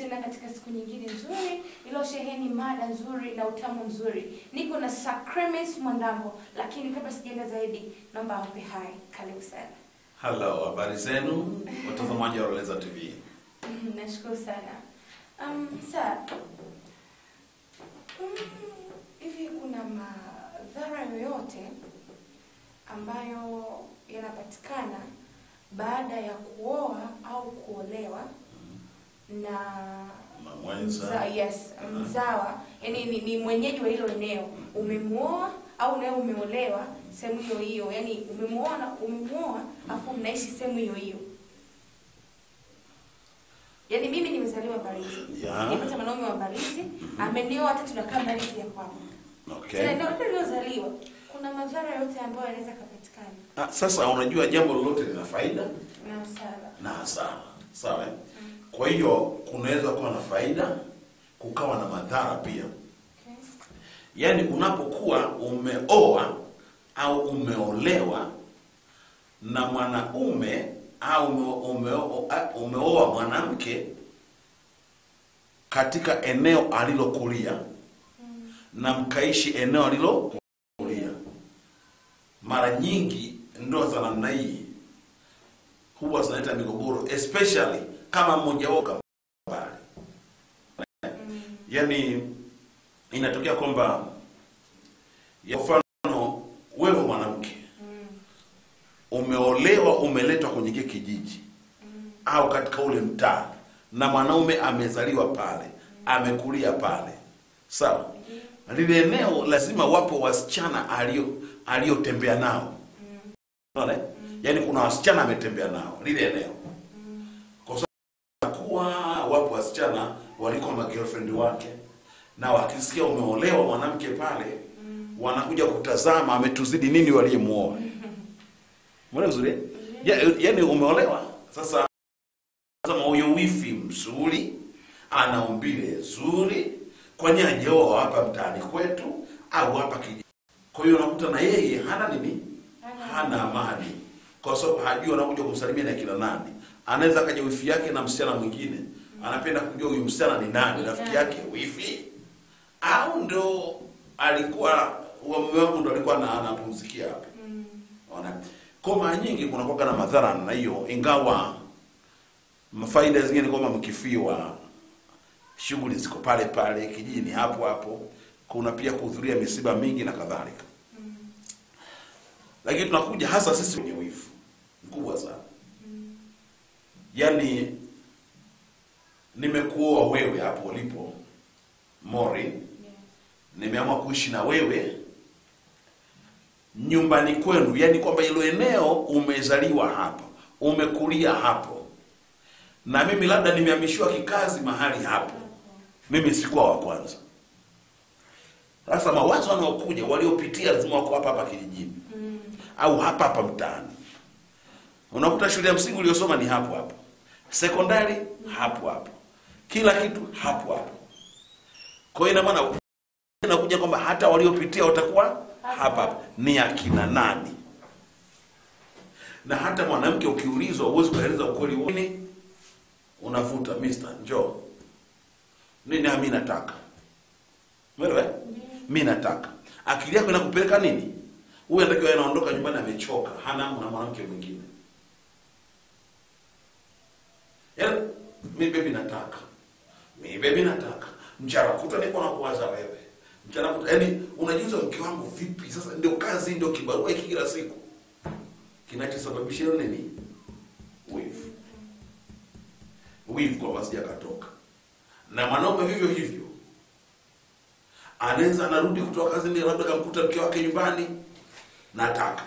tena katika siku nyingine nzuri iliyosheheni mada nzuri na utamu mzuri. Niko na Sacramus Mwandambo, lakini kabla sijaenda zaidi, naomba awape hai. Karibu sana. Hello, habari zenu watazamaji wa Roleza TV. Mhm, Nashukuru sana. Um, sir, mm, hivi kuna madhara yoyote ambayo yanapatikana baada ya kuoa au kuolewa na Na mwenza. mza, yes, mzawa, yani ni, ni mwenyeji wa hilo eneo, umemuoa au nawe umeolewa sehemu hiyo hiyo, yani umemuoa umemuoa afu mnaishi sehemu hiyo hiyo. Yaani mimi nimezaliwa Mbalizi. Ya. Nimepata mwanaume wa Mbalizi, amenioa hata tunakaa Mbalizi ya kwangu. Okay. Tena ndio ndio niliozaliwa. Kuna madhara yote ambayo yanaweza kupatikana Ah, sasa unajua jambo lolote lina faida na hasara. na hasara. Sawa? eh? Kwa hiyo kunaweza kuwa na faida, kukawa na madhara pia. Okay. Yaani unapokuwa umeoa au umeolewa na mwanaume au ume- ume- umeoa mwanamke katika eneo alilokulia na mkaishi eneo alilokulia, mara nyingi ndoa za namna hii huwa zinaleta migogoro, especially kama mmoja wao kama mbali. Yaani inatokea kwamba ya mfano wewe mwanamke umeolewa umeletwa kwenye kile kijiji au katika ule mtaa na mwanaume amezaliwa pale amekulia pale sawa lile eneo lazima wapo wasichana alio aliyotembea nao unaona eh? yaani kuna wasichana ametembea nao lile eneo kwa sababu kuwa wapo wasichana walikuwa ma girlfriend wake na wakisikia umeolewa mwanamke pale wanakuja kutazama ametuzidi nini waliyemuoa Mbona vizuri? eh? Ya, yaani umeolewa sasa sema huyo wifi mzuri ana umbile zuri kwani hajaoa hapa mtaani kwetu au hapa kijiji kwa hiyo unakuta na yeye hana nini Hana- hana amani kwa sababu hajui anakuja kumsalimia na kina nani anaweza akaja wifi yake na msichana mwingine anapenda kujua huyu msichana ni nani Ni rafiki nani? yake wifi au ndo alikuwa wa mume wangu ndo alikuwa na- anapumzikia hapa Mm. Ona. Kwa mara nyingi kunakuwa na madhara na hiyo, ingawa faida zingine ni kwamba mkifiwa, shughuli ziko pale pale kijijini hapo hapo, kuna pia kuhudhuria misiba mingi na kadhalika. Lakini tunakuja hasa sisi wenye wivu mkubwa sana, yaani nimekuoa wewe hapo ulipo Mori, Yes. nimeamua kuishi na wewe nyumbani kwenu, yani kwamba hilo eneo umezaliwa hapo, umekulia hapo, na mimi labda nimehamishiwa kikazi mahali hapo, mimi sikuwa wa kwanza. Sasa mawazo wanaokuja waliopitia lazima wako hapa hapa kijijini Mm. au hapa hapa mtaani. Unakuta shule ya msingi uliyosoma ni hapo hapo, sekondari hapo hapo, kila kitu hapo hapo. Kwa hiyo ina maana inakuja kwamba hata waliopitia watakuwa hapa hapa. Ni akina nani? Na hata mwanamke ukiulizwa, huwezi kueleza ukweli wote. Unavuta mister, njoo nini? Mimi nataka Umeelewa? eh? Mimi nataka. Akili yako inakupeleka nini? Huyu anatakiwa anaondoka nyumbani amechoka, hana hamu na mwanamke mwingine. Yaani mimi baby nataka. Mimi baby nataka. Mchana kutwa niko na kuwaza wewe. Mchana kutwa yaani unajiuliza mke wangu vipi? Sasa ndio kazi ndio kibarua hiki kila siku. Kinachosababisha hilo nini? Wivu. Wivu kwa basi akatoka. Na mwanaume vivyo hivyo anaweza anarudi kutoka kazini, labda kamkuta mke wake nyumbani, nataka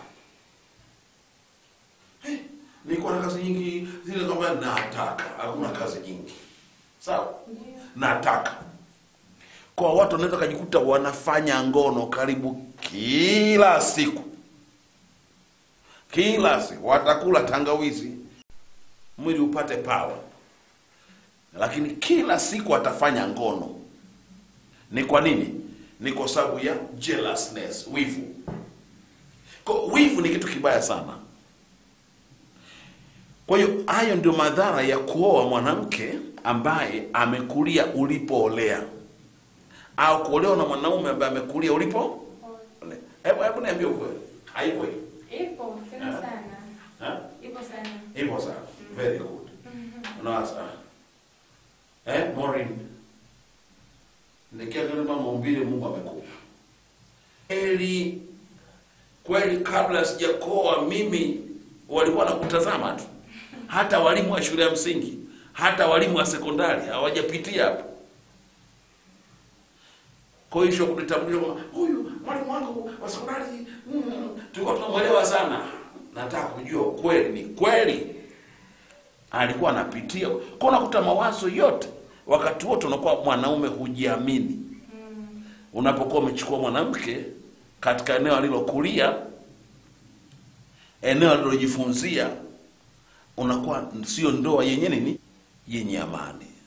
hey, nilikuwa na kazi nyingi zile, kwamba nataka. Hakuna kazi nyingi, sawa, Ndio. nataka. Kwa watu wanaweza kujikuta wanafanya ngono karibu kila siku, kila siku watakula tangawizi mwili upate pawa, lakini kila siku watafanya ngono. Ni kwa nini? Ni kwa sababu ya jealousness, wivu. Kwa wivu ni kitu kibaya sana. Kwa hiyo hayo ndio madhara ya kuoa mwanamke ambaye amekulia ulipoolea au kuolewa na mwanaume ambaye amekulia ulipo hebu hebu niambie ukweli haipo hiyo Ipo tena Ah. sana. Ha? Ipo sana. Ipo sana. Very good. Unawaza. Eh, Maureen. Nikiangalia kama maumbile Mungu amekupa. Kweli kweli kabla sijakoa mimi walikuwa nakutazama tu. Hata walimu wa shule ya msingi, hata walimu wa sekondari hawajapitia hapo. Kwa hiyo sio kunitambulisha kwamba huyu mwalimu wangu wa sekondari mm, tulikuwa tunamwelewa sana. Nataka kujua kweli ni kweli alikuwa anapitia kwa unakuta mawazo yote wakati wote unakuwa mwanaume hujiamini unapokuwa umechukua mwanamke katika eneo alilokulia eneo alilojifunzia unakuwa sio ndoa yenye nini yenye amani